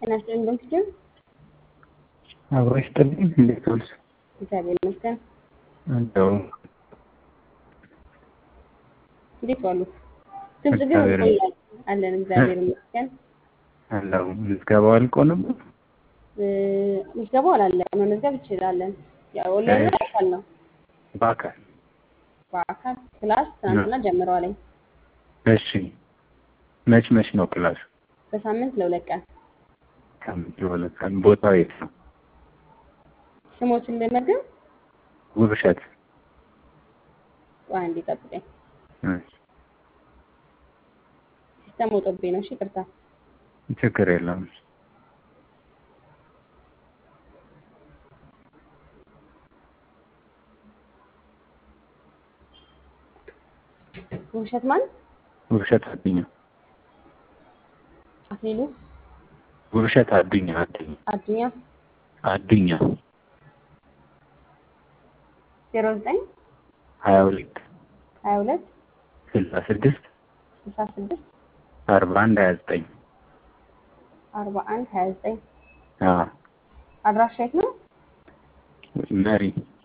ጤና ይስጥልኝ በምስኪን አብሮ ይስጥልኝ። እንዴት ዋልሽ? እግዚአብሔር ይመስገን። እንደው እንዴት ዋሉ? ድምጽ ግን እግዚአብሔር ይቆያል አለን። እግዚአብሔር ይመስገን። አለው ምዝገባው አልቆ ነበር። እ፣ ምዝገባው አላለቀም። መመዝገብ ይችላለን። ያው ኦንላይን ነው አካል ነው። በአካል በአካል ክላስ ትናንትና ጀምረዋል። እሺ። መች መች ነው ክላስ? በሳምንት ለሁለት ቀን ሳምንት ለሁለት ቀን። ቦታው የት ነው? ስሞችን ልመዝግብ። ውብሸት። ቆይ አንዴ ጠብቀኝ። እሺ፣ ሲስተም ወጦብኝ ነው። እሺ ይቅርታ። ችግር የለም። ውብሸት ማን? ውብሸት አዱኛ። አክሊሉ ውብሸት አዱኛ አዱኛ አዱኛ አዱኛ ዜሮ ዘጠኝ ሀያ ሁለት ሀያ ሁለት ስልሳ ስድስት ስልሳ ስድስት አርባ አንድ ሀያ ዘጠኝ አርባ አንድ ሀያ ዘጠኝ አዎ አድራሻ የት ነው? መሪ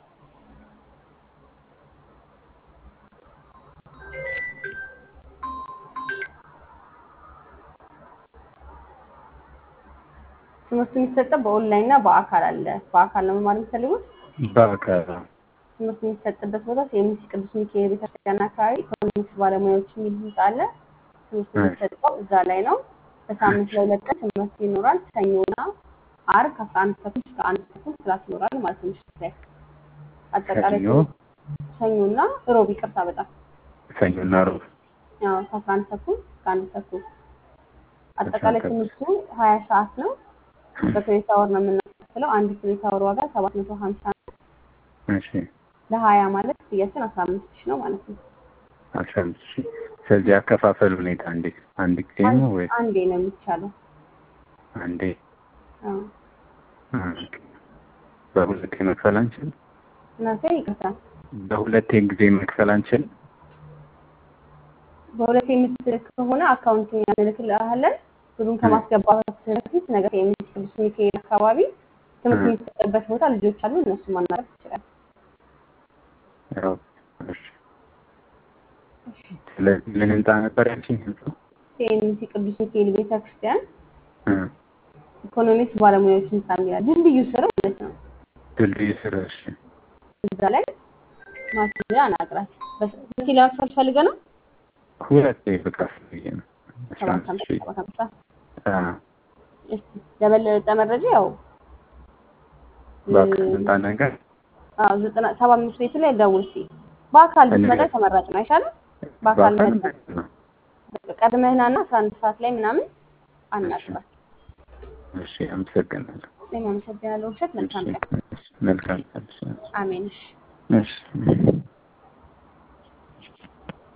ትምህርቱ የሚሰጠው በኦንላይን እና በአካል አለ። በአካል ነው መማር የሚፈልጉት። በአካል ትምህርት የሚሰጥበት ቦታ የኤምሲ ቅዱስ ሚካኤል ቤተክርስቲያን አካባቢ ኢኮኖሚክስ ባለሙያዎች የሚል ህንጻ አለ። ትምህርት የሚሰጠው እዛ ላይ ነው። በሳምንት ለሁለት ቀን ትምህርት ይኖራል። ሰኞና ዓርብ ከአስራ አንድ ተኩል እስከ አንድ ተኩል ክላስ ይኖራል ማለት ነው። ምሽት ላይ አጠቃላይ ሰኞ ሰኞና ሮብ ይቅርታ፣ በጣም ሰኞና ሮብ ያው ከአስራ አንድ ተኩል እስከ አንድ ተኩል አጠቃላይ ተኩል። ትምህርቱ ሀያ ሰዓት ነው። በክሬዲት አወር ነው የምናስከፍለው። አንድ ክሬዲት አወር ዋጋ ሰባት መቶ ሀምሳ ነው። እሺ ለሀያ ማለት ክፍያችን አስራ አምስት ሺህ ነው ማለት ነው። አስራ አምስት ሺህ ስለዚህ አከፋፈል ሁኔታ እንዴት አንድ ጊዜ ነው ወይ አንዴ ነው የሚቻለው። አንዴ አዎ። ኦኬ። በሁለቴ መክፈል አንችልም እናንተ ይቅርታ፣ በሁለቴ ጊዜ መክፈል አንችልም በሁለት የምትልክ ከሆነ አካውንቲንግ እንልክልሃለን። ብሩን ከማስገባት በፊት ነገር የሚስ ቅዱስ ሚካኤል አካባቢ ትምህርት እ። የሚሰጥበት ቦታ ልጆች አሉ። እነሱ ማናረፍ ይችላል። ያው እሺ ስለዚህ ምን ህንጻ ነበር ያልሽኝ ህንጻው የሚስ ቅዱስ ሚካኤል ቤተክርስቲያን እ ኢኮኖሚክስ ባለሙያዎች ህንጻ የሚላል ድልድዩ ስር ማለት ነው። ድልድይ ስር እሺ እዛ ላይ ማስያ አናግራት። በኪሎ መክፈል ፈልገ ነው ሁለቴ ብቃት ብዬ ነው አስራ ሰባት አምስት ሀምሳ ሺህ ሰባት ሀምሳ አ እስኪ ለበለጠ መረጃ ያው በአካል ህንጻ ነገር አዎ ዘጠና ሰባ አምስት ቤት ላይ ደውል እስኪ። በአካል ብትመጣ እንግዲህ- ተመራጭ ነው አይሻልም? በአካል በአካል መጣ ነው ቀድመህና እና አስራ አንድ ሰዓት ላይ ምናምን አናግራት። እሺ አመሰግናለሁ እኔም አመሰግናለሁ። ውብሸት መልካም ቀን። እሺ መልካም ቀን አሜን። እሺ እሺ